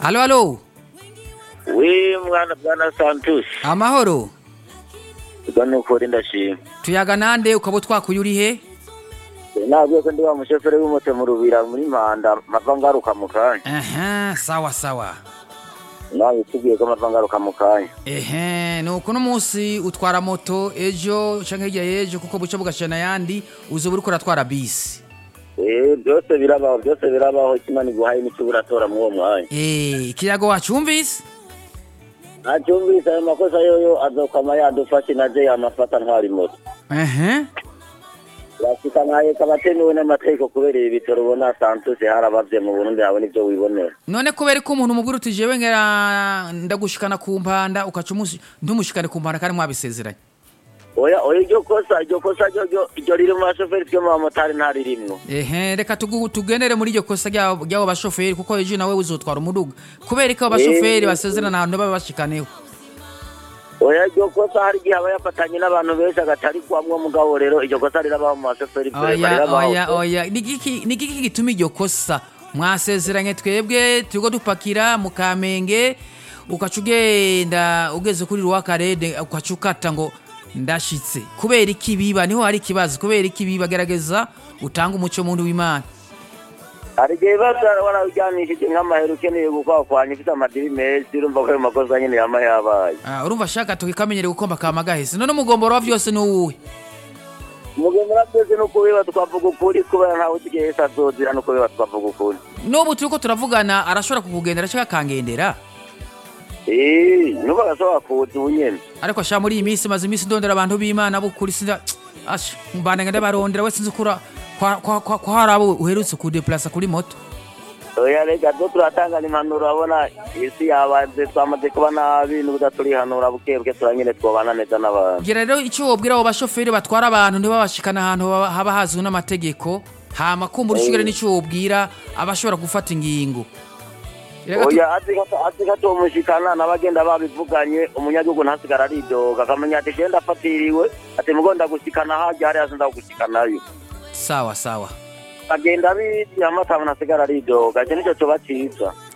Halo halo. we mwana bwana santus Amahoro. ubwo ni ukuri ndashima Tuyaga nande ukaba twakuye uri he? nabwiye ko ndi wa mushoferi w'imoto mu rubira muri manda mava ngaruka mu kanya Aha, sawa sawa. nawe tubwiye ko mava ngaruka mu kanya Ehe, nuko no munsi utwara moto ejo canke hirya y'ejo kuko buca bugashana yandi uzoba uriko uratwara bisi. Eh, byose birabaho byose birabaho kimana iguhaye n'icyo uratora muri uwo mwanya Eh, ikiyago wacumvise? ntacyumvise ayo makosa yoyo azokwama yadufashe naje yamafata ntwara imoto Ehe. urashika nkaheka abatemewe n'amategeko kubera ibi bitaro ubona santuse harabavye mu burundi habona ivyo wibonera None kubera ko umuntu mubwira uti jewe ngera ndagushikana ku mpanda ukaca umusi ntumushikane ku mpanda kandi mwabisezeranye. oya oya iryo kosa iryo kosa ryo ryo iryo riri mu bashoferi twe mu bamotari ntaririmwo Ehe, reka tugu- tugendere muri iryo kosa ry'abo ry'abo bashoferi kuko ejo nawe uzotwara umuduga. Kubera ko abo bashoferi Eh. basezerana ahantu baba bashikaneho. oya iryo kosa hari igihe aba yafatanye n'abantu benshi agatari kwamwo mugabo rero iryo kosa rirabaho mu bashoferi twe oya rirabaho oya oya nigiki nigiki gituma iryo kosa mwasezeranye twebwe turiko dupakira mu kamenge ukaca ugenda ugeze kuri rwakarede ukaca ukata ngo ndashitse kubera iki biba niho hari ikibazo kubera iki biba gerageza utanga umuco muntu w'imana hari igihe biba warawujyanishije nk'amahera ukeneye gukwakwanya ufite amadiri menshi urumva ko ayo makosa nyine yama yabaye Ah, urumva shaka tukikamenyere gukomba kama gahese none umugomboro wa vyose ni uwuhe umugemura byose ni ukubiba tukavuga ukuri kubera ntawe usigaye wese azozira ni ukubiba tukavuga ukuri n'ubu turiko turavugana arashobora kukugendera canke akangendera eee nuba agashobora kuza ubu nyene ariko sha muri iyi minsi maze iminsi ndondera abantu b'imana bukuri sinda asha mbana ngende barondera we sinzi kura kwa kwa kwa kwa hari abo uherutse kudeplasa kuri moto oya reka do turatangana impanuro urabona isi yabanze twamaze kuba nabi n'ubuda turihanura buke buke turanyene twobana neza n'abantu gira rero icyo wobwira abo bashoferi batwara abantu ntibabashikana ahantu haba haba hazwi n'amategeko hama kumva urushigire n'icyo wobwira abashobora gufata ingingo Reka tu- oya azi ko- azi ko atomushikana n'abagenda babivuganye umunyagihugu ntasigara aridoga akamenya ati genda afatiriwe ati mugo ndagushikana harya hariya sindagushikanayo sawa sawa agenda abizi amata ntasigara aridoga icyo nicyo coba ciza